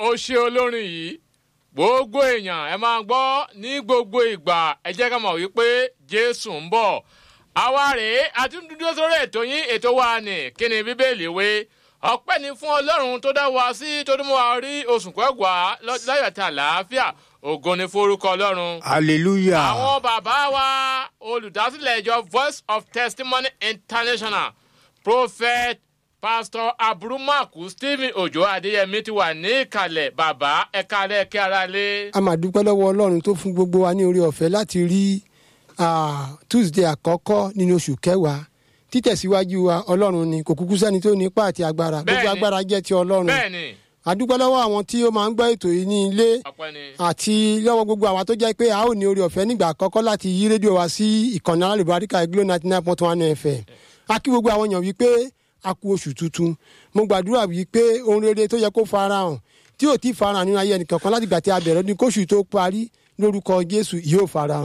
ó ṣe olórin yìí gbogbo èèyàn ẹ máa gbọ́ ní gbogbo ìgbà ẹ jẹ́ ká mọ̀ wípé jésù ń bọ̀ àwa rèé àti dúdú sórí ètò yín ètò wa nì kí ni bíbélì wé ọpẹ́ ni fún ọlọ́run tó dá wa sí tó dún mọ́ wa rí oṣù kẹwàá láyọ̀ àti àlàáfíà ògo ni forúkọ ọlọ́run hallelujah. àwọn bàbá wa olùdásílẹ̀ ìjọ voice of testimony international prophet pastor aburumaku stephen ojo adeyemi ti wà ní ìkàlẹ̀ bàbá ẹ̀ka alẹ́ kí ara lé. a máa dúpẹ́ lọ́wọ́ ọlọ́run tó fún gbogbo wa ní orí ọ̀fẹ́ láti rí ah, tuesday àkọ́kọ́ nínú oṣù kẹwàá títẹ̀síwájú wa ọlọ́run ni kò kúkú sẹ́ni tó nípa àti agbára gbogbo Bẹ́ẹ̀ni. agbára jẹ́ ti ọlọ́run bẹ́ẹ̀ni a dúpẹ́ lọ́wọ́ àwọn tí ó máa ń gbọ́ ètò yìí ní ilé ọpẹ́ ni. àti lọ́wọ́ gbogbo àwa tó jẹ́ pé a ó ní orí ọ̀fẹ́ nígbà àkọ́kọ́ láti yí rédíò wa sí ìkànnì alálùbáríkà glo ninety nine point one fm a kí gbogbo àwọn èèyàn wípé a kú oṣù tuntun mo gbàdúrà wípé ohun rere tó yẹ kó farahàn tí ò tí farahàn nínú ayé ẹnìkankan láti gbà tí a bẹ̀rẹ̀ ọdún kóṣù tó parí lórúkọ jésù yóò farahàn.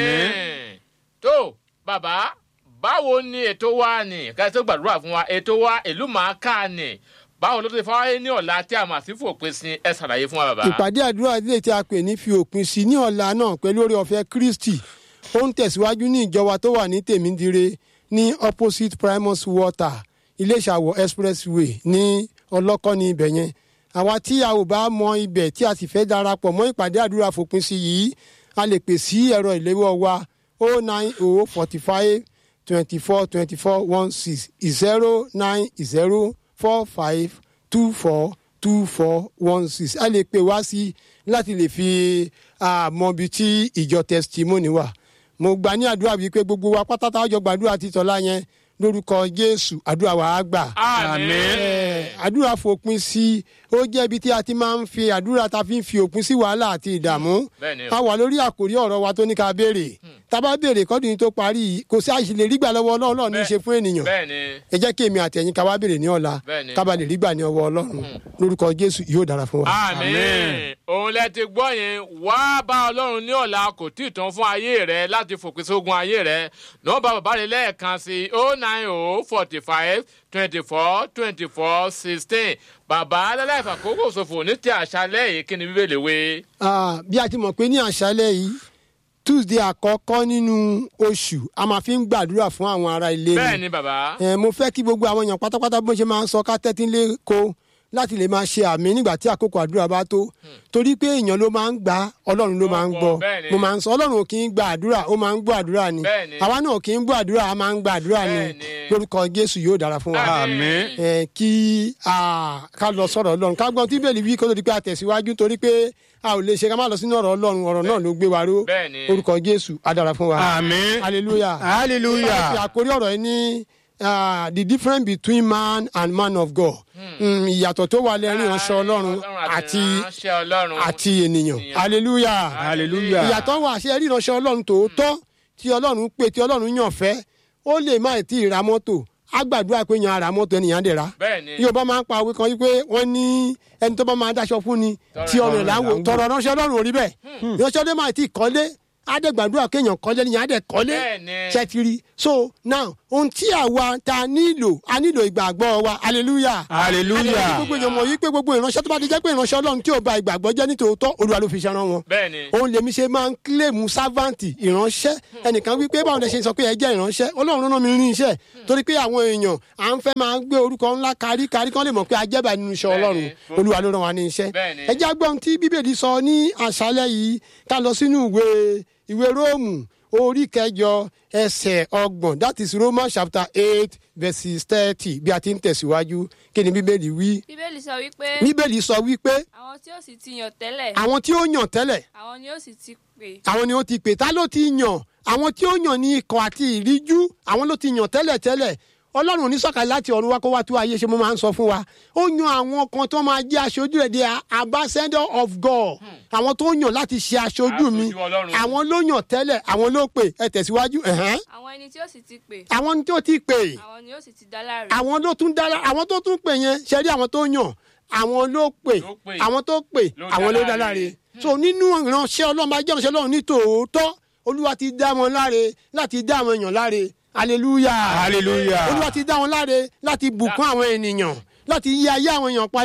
àmín. tó bàbá báwo ni ètò wa ni ká tó gbàdúrà fún wa ètò wa ìlú màá kà ni báwo ló ti fọwọ́ ní ọ̀la tí a mà sí fòpin sí ẹ ṣàlàyé fún wa bàbá. ìpàdé àdúrà ilé tí a pè ní fi òpin sí ní ọ̀la náà pẹ̀lú orí ọ̀fẹ́ kristi ó ń tẹ̀síwájú ní ìjọba tó wà ní tèmídire ní opposite primus water iléṣàwọ̀ expressway ní ọlọ́kọ́ ní ibẹ̀ yẹn àwa tí a ò bá mọ ibẹ̀ tí a sì fẹ́ darapọ̀ mọ́ ìpàdé àdúrà fòpin sí yìí a lè pè sí ẹ̀rọ ìléwọ́ wa o nine o forty five twenty four twenty four one six zero nine zero four five two four two four one six a lè pè wá sí láti lè fi mọ ibi tí ìjọ testimony wà mo gbà ní àdúrà bíi pé gbogbo wa pátá táwọn jọ gbàdúrà títọ́lá yẹn lórúkọ jésù àdúrà wa á gbà àmín. ẹ, àdúrà fòpin sí ó jẹ́ ibi tí a ti máa ń fi àdúrà ta fi ń fi òpin sí wàhálà àti ìdààmú bẹ́ẹ̀ni o. a wà lórí àkórí ọ̀rọ̀ wa tó ní ká béèrè tá a bá béèrè kọ́dún yìí tó parí yìí kò sí àìsí lè rí gbà lọ́wọ́ ọlọ́run náà ní í ṣe fún ènìyàn bẹ́ẹ̀ni ẹ jẹ́ kí èmi àti ẹ̀yin ká wá béèrè ní ọ̀la Bẹ́ẹ̀ni. ká bá lè rí gbà ní ọwọ́ ọlọ́run lórúkọ jésù yóò dára fún wa. àmín òun lẹ ti gbọ́ yẹn wá bá ọlọ́run ní ọ̀la kò tí ì tán fún ayé rẹ láti fòpin sógun ayé rẹ nọ́ọ̀bà bàbá rẹ lẹ́ẹ̀kan sí o nine o forty five twenty four twenty four sixteen bàbá alálàìfà kókò ṣòfò ní ti àṣálẹ̀ yìí kí ni bíbélì wé. Ah, bí a ti mọ̀ pé ní àṣálẹ̀ yìí tuesday àkọ́kọ́ nínú oṣù a máa fi ń gbàdúrà fún àwọn ará ilé bẹ́ẹ̀ ni ni bàbá Eh, mo fẹ́ kí gbogbo àwọn èèyàn pátápátá bó ṣe máa ń sọ ká tẹ́tí lé ko láti lè máa ṣe àmì nígbà tí àkókò àdúrà bá tó torí pé èèyàn ló máa ń gbà ọlọ́run ló máa ń gbọ́ bẹ́ẹ̀ ni. mo máa ń sọ ọlọ́run ò kì í gba àdúrà ó máa ń gbọ́ àdúrà ni Bẹ́ẹ̀ ni. àwa náà ò kì í gbọ́ àdúrà a máa ń gba àdúrà ni Bẹ́ẹ̀ ni. lórúkọ jésù yóò dára fún wa àmín. ẹ kí a ká lọ sọ̀rọ̀ ọlọ́run ká gbọ́n tí bẹ́ẹ̀lì wí kó tó di pé a tẹ̀síwájú torí pé a ò lè ṣe ká má lọ sínú ọ̀rọ̀ ọlọ́run ọ̀rọ̀ náà ló gbé wa ró Bẹ́ẹ̀ ni. orúkọ jésù á dára fún wa àmín. hallelujah fi hallelujah. àkórí ọ̀rọ̀ yìí ní ah, the difference between man and man of God Mm, ìyàtọ̀ tó wà lẹ́rìn ìránṣẹ́ ọlọ́run àti ìránṣẹ́ ọlọ́run àti ènìyàn hallelujah hallelujah. ìyàtọ̀ wà ṣe rí ìránṣẹ́ ọlọ́run tòótọ́ tí ọlọ́run pè tí ọlọ́run yàn fẹ́ ó lè má tí ì ra mọ́tò á gbàdúrà pé yan ara mọ́tò ènìyàn dẹ̀ ra bẹ́ẹ̀ ni yóò bá máa ń pa òwe kan wípé wọ́n ní ẹni tó bá máa dáṣọ fún ni tí ọrùn ẹ̀ láwò tọrọ ránṣẹ́ ọlọ́run ò rí bẹ́ẹ̀ ránṣẹ́ ọdẹ máa ti kọ́lé á dẹ̀ gbàdúrà kéèyàn kọ́lé nìyẹn á dẹ̀ kọ́lé Bẹ́ẹ̀ ni. ṣẹ́tìrì so now ohun tí àwa ta nílò a nílò ìgbàgbọ́ wa hallelujah hallelujah. gbogbo èèyàn mọ̀ yí pé gbogbo ìránṣẹ́ tó bá ti jẹ́ pé ìránṣẹ́ ọlọ́run tí ò ba ìgbàgbọ́ jẹ́ nítòótọ́ olúwa ló fi ṣẹ́ran wọn bẹ́ẹ̀ ni òun lèmi ṣe máa ń kílèmù sáfàǹtì ìránṣẹ́ ẹnìkan wípé báwo lẹ ṣe sọ pé ẹ jẹ́ ìránṣẹ́ ọlọ́run rán mi ní iṣẹ́ torí pé àwọn èèyàn à ń fẹ́ máa gbé orúkọ ńlá kárí kárí kán lè mọ̀ pé ajẹ́bà nínú iṣẹ́ ọlọ́run Bẹ́ẹ̀ni. olúwa ló rán wa ní iṣẹ́ Bẹ́ẹ̀ni. ẹ jẹ́ agbọ́n tí bíbélì sọ ní àṣálẹ́ yìí ká lọ sínú ìwé ìwé róòmù orí kẹjọ ẹsẹ̀ ọgbọ̀n that is romans chapter eight verses thirty bí a ti ń tẹ̀síwájú kí ni bíbélì wí bíbélì sọ wípé bíbélì sọ wípé àwọn tí ó sì ti yàn tẹ́lẹ̀ àwọn tí ó yàn tẹ́lẹ̀ àwọn ni ó sì ti pè àwọn ni ó ti pè tá ló ti yàn àwọn tí ó yàn ní ikọ̀ àti ìríjú àwọn ló ti yàn tẹ́lẹ̀ tẹ́lẹ̀ ọlọ́run onísọ̀kalẹ̀ láti ọ̀run wá kó wá tó ayé ṣe mo máa ń sọ fún wa ó yan àwọn kan tó máa jẹ́ aṣojú rẹ̀ di ambassador of God àwọn tó yàn láti ṣe aṣojú mi Aṣojú Ọlọ́run. àwọn ló yàn tẹ́lẹ̀ àwọn ló pè ẹ tẹ̀síwájú ẹ̀hẹ́n. àwọn ẹni tí ó sì ti pè àwọn tó ti pè àwọn ni ó sì ti dá láre àwọn ló tún dára àwọn tó tún pè yẹn ṣe rí àwọn tó yàn àwọn ló pè Ló pè. àwọn tó pè Ló àwọn dá ló dá láre. láre so nínú ìránṣẹ́ ọlọ́run bá jẹ́ ìránṣẹ́ ọlọ́run ní tòótọ́ olúwa ti dá wọn láre láti dá àwọn èèyàn láre hallelujah Hallelujah. olúwa ti dá wọn láre láti bùkún àwọn ènìyàn láti yí ayé àwọn èèyàn padà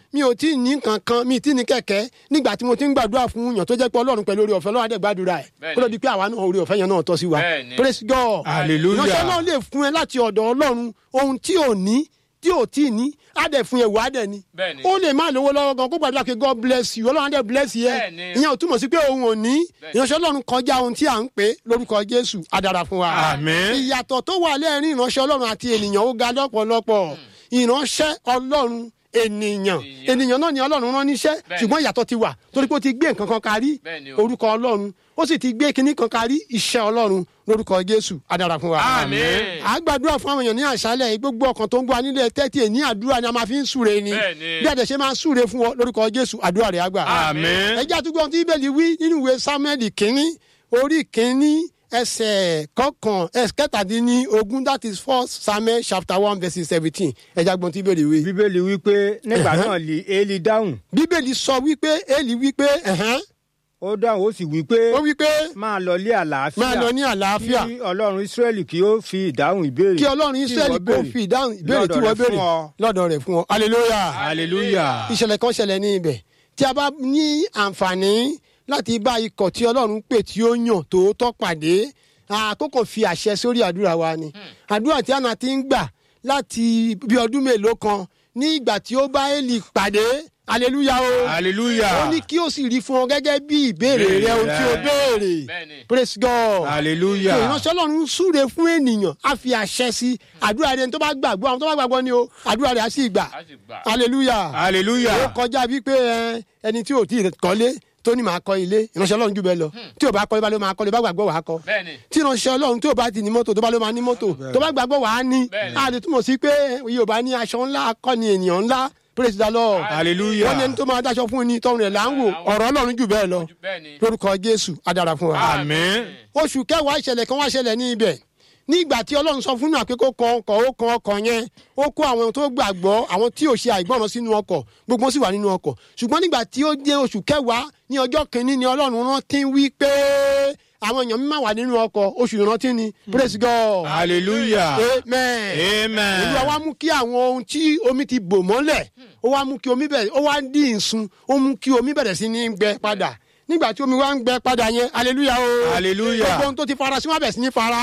mi ò tí ì ní kankan mi ì tí ì ní kẹ̀kẹ́ nígbà tí mo ti ń gbàdúrà fún yàn tó jẹ́ pé ọlọ́run pẹ̀lú orí ọ̀fẹ́ ọlọ́run àdẹ̀ gbàdúrà ẹ̀ Bẹ́ẹ̀ni. kó ló di pé àwa náà orí ọ̀fẹ́ yẹn náà tọ́ sí wa Bẹ́ẹ̀ni. praise God Hallelujah. ìránṣẹ́ náà lè fún ẹ láti ọ̀dọ̀ ọlọ́run ohun tí ò ní tí ò tí ì ní á dẹ̀ fún ẹ wà á dẹ̀ ni Bẹ́ẹ̀ni. ó lè má lówó lọ́wọ́ gan kó gbàdúrà pé God bless you ọlọ́run á dẹ̀ bless yẹ Bẹ́ẹ̀ni. ìyẹn ò túmọ̀ sí pé òun ò ní Bẹ́ẹ̀ni. ìránṣẹ́ ọlọ́run kọjá ohun tí à ń pè é lórúkọ Jésù á dára fún wa Àmín. ìyàtọ̀ tó wà lẹ́ẹ̀rin ìránṣẹ́ ọlọ́run àti ènìyàn ó ga lọ́pọ̀lọpọ̀ ìránṣẹ́ ọlọ́run ènìyàn ènìyàn náà ni ọlọ́run rán níṣẹ́ Bẹ́ẹ̀ni. ṣùgbọ́n ìyàtọ̀ ti wà torí pé ó ti gbé nǹkan kan kárí Bẹ́ẹ̀ni o. orúkọ ọlọ́run ó sì ti gbé kinní kan kárí iṣẹ́ ọlọ́run lórúkọ jésù á dára fún wa. Àmín. à á gbàdúrà fún àwọn èèyàn ní àṣálẹ̀ yìí, gbogbo ọkàn tó ń gbọ́ wa nílé tẹ́tì ẹ̀ ní àdúrà ni a máa fi ń súre ni Bẹ́ẹ̀ni. bí àdẹ̀ṣe máa ń súre fún ọ lórúkọ jésù àdúrà rẹ̀ á gbà. Àmín. ẹ jẹ́ àtúgbò ohun tí bíbélì wí nínú ìwé samuel kínní orí kínní ẹsẹ̀ kọkàn ẹsẹ̀ kẹtàdínní ogún that is first samuel chapter one verse seventeen ẹ jẹ́ àgbọn tí bíbélì wí. bíbélì wípé nígbà náà lè eli dáhùn bíbélì sọ wípé eli wípé ẹ̀hẹ́n, ó dáhùn ó sì wípé ó wípé máa lọ lé àlàáfíà máa lọ ní àlàáfíà kí ọlọ́run israẹli kí ó fi ìdáhùn ìbéèrè kí ọlọ́run tí israẹli ìwọ kò béèrè fi ìdáhùn ìbéèrè tí lọ́dọ̀ wọ́n rẹ̀ fún béèrè ọ. lọ́dọ̀ rẹ̀ fún ọ hallelujah hallelujah ìṣẹ̀lẹ̀ kan ṣẹlẹ̀ ní ibẹ̀ tí a bá ní àǹfààní láti bá ikọ̀ tí ọlọ́run pè tí ó yàn tòótọ́ pàdé àkókò fi àṣẹ sórí àdúrà wa ni àdúrà tí àná ti ń gbà láti bí ọdún mélòó kan ní ìgbà tí ó bá Élì pàdé hallelujah o hallelujah ó ní kí ó sì rí fún ọ gẹ́gẹ́ bí ìbéèrè rẹ ohun tí ó béèrè Bẹ́ẹ̀ni. praise God hallelujah ìránṣẹ́ ọlọ́run súre fún ènìyàn á fi àṣẹ sí àdúrà rẹ̀ tó bá gbàgbọ́ àwọn tó bá gbàgbọ́ ni o àdúrà rẹ̀ á sì gbà Á sì gbà. hallelujah ó hallelujah kọjá bíi pé ẹ, ẹni tí ò tí ì kọ́lé tó ní máa kọ́ ilé ìránṣẹ́ ọlọ́run jù bẹ́ẹ̀ lọ tí ò bá kọ́lé bá ló máa kọ́lé bá gbàgbọ́ wàá kọ́ Bẹ́ẹ̀ni. tí ìránṣẹ́ ọlọ́run tí ò bá ti ní mọ́tò tó bá ló máa ní mọ́tò tó bá gbàgbọ́ wàá ní Bẹ́ẹ̀ni. a lè túmọ̀ sí pé yorùbá ní aṣọ ńlá akọni ènìyàn ńlá praise the lord hallelujah wọ́n ní ẹni tó máa dáṣọ fún ni tọrùn rẹ̀ là ń wò ọ̀rọ̀ ọlọ́run jù bẹ́ẹ̀ lọ Bẹ́ẹ̀ni. lórúkọ jésù á dára fún wa àmín oṣù kẹwàá ìṣẹ̀lẹ̀ kan wá ṣẹlẹ̀ ní ibẹ̀ ní ìgbà tí ọlọ́run sọ fún náà pé kó kan ọkọ̀ ó kan ọkọ̀ yẹn ó kó àwọn tó gbàgbọ́ àwọn tí ò ṣe àìgbọràn sínú ọkọ̀ gbogbo wọn sì wà nínú ọkọ̀ ṣùgbọ́n nígbà tí ó dé oṣù kẹwàá ní ọjọ́ kìíní ni ọlọ́run rántí wí pé àwọn èèyàn mímọ́ wà nínú ọkọ̀ oṣù ìrántí ni praise God hallelujah amen amen olúwa wá mú kí àwọn ohun tí omi ti bò mọ́lẹ̀ ó wá mú kí omi bẹ̀rẹ̀ ó wá dín ìsun ó mú kí omi bẹ̀rẹ̀ sí ní gbẹ padà nígbà tí omi wá ń gbẹ padà yẹn hallelujah o Hallelujah. gbogbo ohun tó ti fara sí wọn bẹ̀ sí ní fara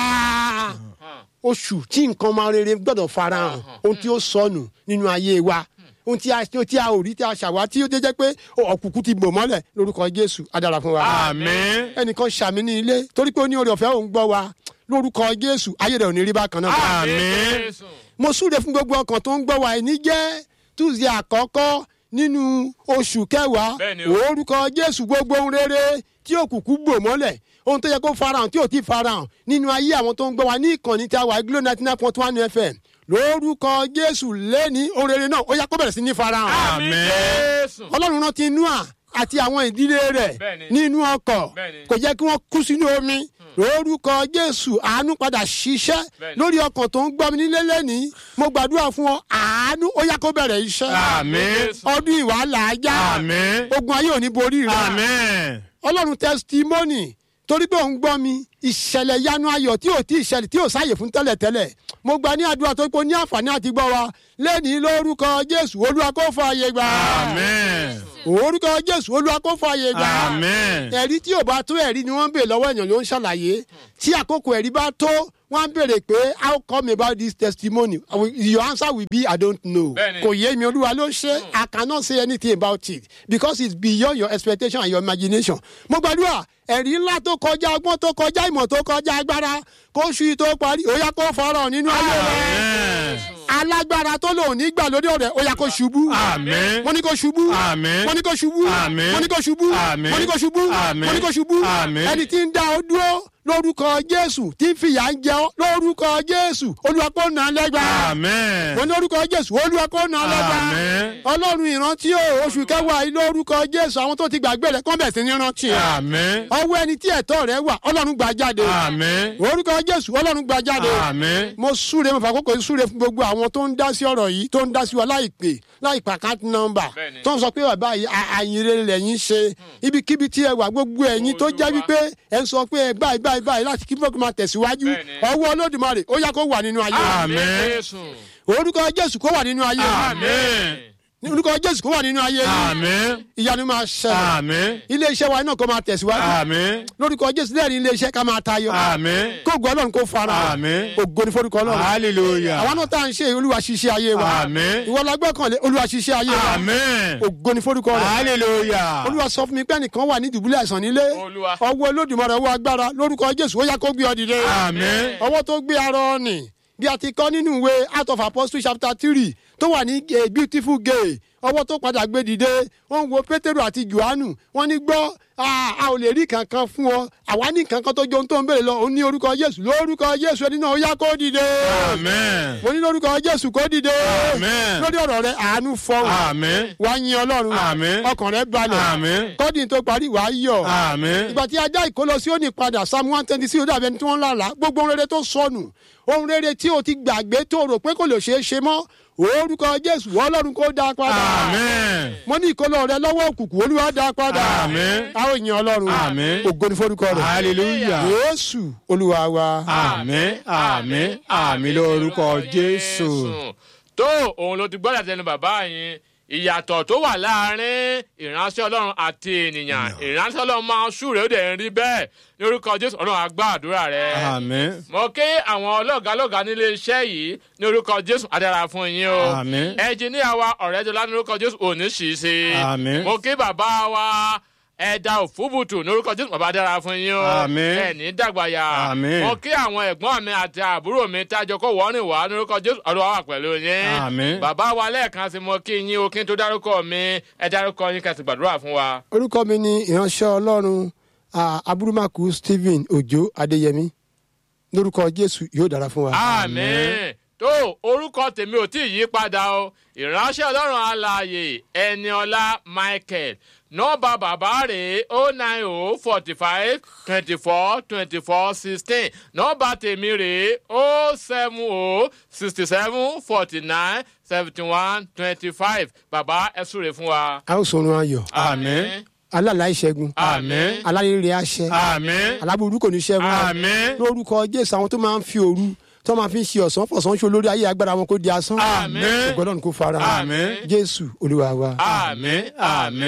oṣù tí nǹkan máa rere gbọ́dọ̀ fara hàn ohun tí ó sọnù nínú ayé wa ohun tí a ohun tí a ò rí tí a ṣàwá tí ó jẹ́ pé ọ̀kùnkùn ti bò mọ́lẹ̀ lórúkọ jésù á dára fún wa àmín ẹnìkan ṣàmì ní ilé torí pé ó ní oore ọ̀fẹ́ òun gbọ́ wa lórúkọ jésù ayé rẹ̀ ò ní rí bákan náà àmín Jésù. mo súre fún gbogbo ọkàn tó ń gbọ́ wa ẹni jẹ́ tuesday àkọ́kọ́ nínú oṣù kẹwàá Bẹ́ẹ̀ni o. orúkọ jésù gbogbo ohun rere tí òkùnkùn gbò mọ́lẹ̀ ohun tó yẹ kó farahàn tí ò tí farahàn nínú ayé àwọn tó ń gbọ́ wa ní ìkànnì tí a wà glo ninety nine point one fm lórúkọ jésù lẹ́ni ohun rere náà ó yá kó bẹ̀rẹ̀ sí ní farahàn Àmín Àmín. Jésù. ọlọ́run rántí noah àti àwọn ìdílé rẹ̀ Bẹ́ẹ̀ni. nínú ọkọ̀ Bẹ́ẹ̀ni. kò jẹ́ kí wọ́n kú sínú omi lórúkọ jésù àánú padà ṣiṣẹ́ Bẹ́ẹ̀ni. lórí ọkàn tó ń gbọ́ mi nílé lẹ́ni mo gbàdúrà fún ọ àánú ó yá kó bẹ̀rẹ̀ iṣẹ́ àmín ọdún ìwà làájá àmín ogun ayé ò ní borí rẹ àmín ọlọ́run testimony torí pé òun gbọ́ mi ìṣẹ̀lẹ̀ yanu ayọ̀ tí ò tí ìṣẹ̀lẹ̀ tí ò sáyè fún tẹ́lẹ̀tẹ́lẹ̀ mo gbà ní àdúrà tó pé ó ní àǹfààní àti gbọ́ wa lẹ́ni lórúkọ jésù olúwa kó fààyè gbà àmín orúkọ jésù olúwa kó fààyè gbà àmín ẹ̀rí tí ò bá tó ẹ̀rí ni wọ́n ń bèèrè lọ́wọ́ èèyàn ló ń ṣàlàyé tí àkókò ẹ̀rí bá tó wọ́n á béèrè pé how come about this testimony I will- your answer will be i don't know Bẹ́ẹ̀ni. kò yé mi olúwa ló ṣe i cannot say anything about it because it's beyond your expectation and your imagination mo gbàdúrà ẹ̀rí ńlá tó kọjá ọgbọ́n tó kọjá ìmọ̀ tó kọjá agbára kó ṣu tó parí ó yá kó fọ́rọ̀ nínú ayé rẹ̀ àmín alágbára tó lò ní gbà lórí ọ̀rẹ́ ó yá kó ṣubú Àmín. mo ní kó ṣubú Àmín. mo ní kó ṣubú Àmín. mo ní kó ṣubú Àmín. mo ní kó ṣubú Àmín. mo ní kó ṣubú Àmín. ẹni tí ń dá ọ dúró lórúkọ jésù tí ń fìyà ń jẹ ọ lórúkọ jésù olúwa kó nà án lẹ́gbàá àmín mo ní lórúkọ jésù olúwa kó nà án lẹ́gbàá Àmín. ọlọ́run ìrántí o oṣù kẹwàá yìí lórúkọ jésù àwọn tó ti gbàgbé rẹ kọ́ bẹ̀ sí ní rántí ẹ àmín ọwọ́ ẹni tí ẹ̀tọ́ rẹ wà ọlọ́run gbà jáde àmín orúkọ jésù ọlọ́run gbà jáde àmín mo súre mo fàkókò yìí súre fún gbogbo àwọn tó ń dá sí ọ̀rọ̀ yìí tó ń dá sí wa láìpè láìpè àkáǹtì nọ́mbà Bẹ́ẹ̀ni. tó ń sọ pé bàbá yìí à- àyìnrere lẹ́yìn ṣe ibikíbi tí ẹ wà gbogbo ẹ̀yin tó jẹ́ wípé ẹ ń sọ pé ẹ báyìí báyìí báyìí láti kí fọ́ọ̀kì máa tẹ̀síwájú Bẹ́ẹ̀ni. ọwọ́ olódùmarè ó yá kó wà nínú ayé Àmín. Jésù. orúkọ jésù kó wà nínú ayé Àmín. ní orúkọ jésù kó wà nínú ayé yìí Àmín. ìyanu máa ṣẹlẹ̀ Àmín. ilé iṣẹ́ wa náà kó máa tẹ̀síwájú Àmín. lórúkọ jésù lẹ́rìí ilé iṣẹ́ ká máa tayọ Àmín. kó gbọ́ ọlọ́run kó fara Àmín. ògo ní forúkọ ọlọ́run Hallelujah. àwọn náà tá à ń ṣe olúwa ṣiṣẹ́ ayé wa Àmín. ìwọ la gbọ́kànlé olúwa ṣiṣẹ́ ayé wa Àmín. ògo ní forúkọ rẹ̀ Hallelujah. olúwa sọ fún mi pé ẹnìkan wà ní dùbúlẹ̀ àìsàn nílé Olúwa. ọwọ́ olódùmarè ọwọ́ agbára lórúkọ jésù ó yá kó gbé ọ dìde Àmín. ọwọ́ tó gbé ara ọ̀nì bí a ti kọ́ nínú ìwé out of apostles chapter three tó wà ní a beautiful gay ọwọ́ tó padà gbé dìde wọ́n wo pétérù àti johannu wọ́n ní gbọ́ a a ò lè rí kankan fún ọ àwa ní kankan tó jọ ohun tó ń béèrè lọ òun ní orúkọ jésù lórúkọ jésù ẹni náà ó yá kó dìde Àmín. mo ní lórúkọ jésù kó dìde Àmín. lórí ọ̀rọ̀ rẹ àánú fọwọ́ Àmín. wàá yin ọlọ́run Àmín. ọkàn rẹ balẹ̀ Àmín. kọ́dìn tó parí wàá yọ̀ Àmín. ìgbà tí ajá ìkólọ sí òní padà psalm one twenty six ó dàbí ẹni tí wọ́n ń lálàá gbogbo ohun rere tó sọnù ohun rere tí o ti gbàgbé tó rò pé kò lè ṣeé ṣe mọ́ orúkọ jésù ọlọ́run kó dá a padà Àmín. mo ní ìkólọ rẹ lọ́wọ́ òkùnkùn olúwa dá a padà Àmín. a ó yin ọlọ́run Àmín. ògo ní forúkọ rẹ Hallelujah. jésù olúwa wa Àmín. Àmín. Àmín lórúkọ Jésù. tó òun ló ti gbọ́dọ̀ tẹnu bàbá yín ìyàtọ̀ tó wà láàrin ìránṣẹ́ ọlọ́run àti ènìyàn ìránṣẹ́ ọlọ́run máa ń súre ó dẹ̀ ń rí bẹ́ẹ̀ ní orúkọ jésù ọlọ́run á gbọ́ àdúrà rẹ. Àmín. mo kí àwọn ọlọ́gàálọ́gàá nílé iṣẹ́ yìí ní orúkọ jésù adára fún yín o. Àmín. ẹnjìníà wa ọ̀rẹ́dọ́lá ní orúkọ jésù òní sì í ṣe. Àmín. mo kí bàbá wa ẹ̀dá òfúbùtù ní orúkọ jésù bàbá dára fún yín o. Àmín. ẹ̀ní dàgbàyà. Àmín. mo kí àwọn ẹ̀gbọ́n mi àti àbúrò mi tájọ kó wọ́n rìn wá ní orúkọ jésù ọlọ́wà wà pẹ̀lú yín. Àmín. bàbá wa lẹ́ẹ̀kan sí mo kí yín o kí n tó dárúkọ mi ẹ dárúkọ yín kẹsì gbàdúrà fún wa. orúkọ mi ni ìránṣẹ́ ọlọ́run ah, aburumaku stephen ojo adéyẹmí lórúkọ jésù yóò dára fún wa. àmín tó orúkọ tèmi ò tí ì yí padà o ìránṣẹ́ ọlọ́run alààyè ẹniọlá michael nọ́ọ̀bà bàbá rẹ̀ o nine o forty five twenty four twenty four sixteen nọ́ọ̀bà tèmi rẹ̀ o seven o sixty seven forty nine seventy one twenty five bàbá ẹ súre fún wa. a ó sọrun ayọ̀ Àmín. alálàá ìṣẹ́gun Àmín. alárèrè àṣẹ Àmín. aláburú kò ní ṣẹ́gun Àmín. lórúkọ jésù àwọn tó máa ń fi òru tó máa fi ń ṣe ọ̀sán fọ̀sán ṣe olórí ayé agbára wọn kó di asán Àmín. ògbọ́dọ̀ kó fara Àmín. jésù olúwa wa. Àmín. Àmín.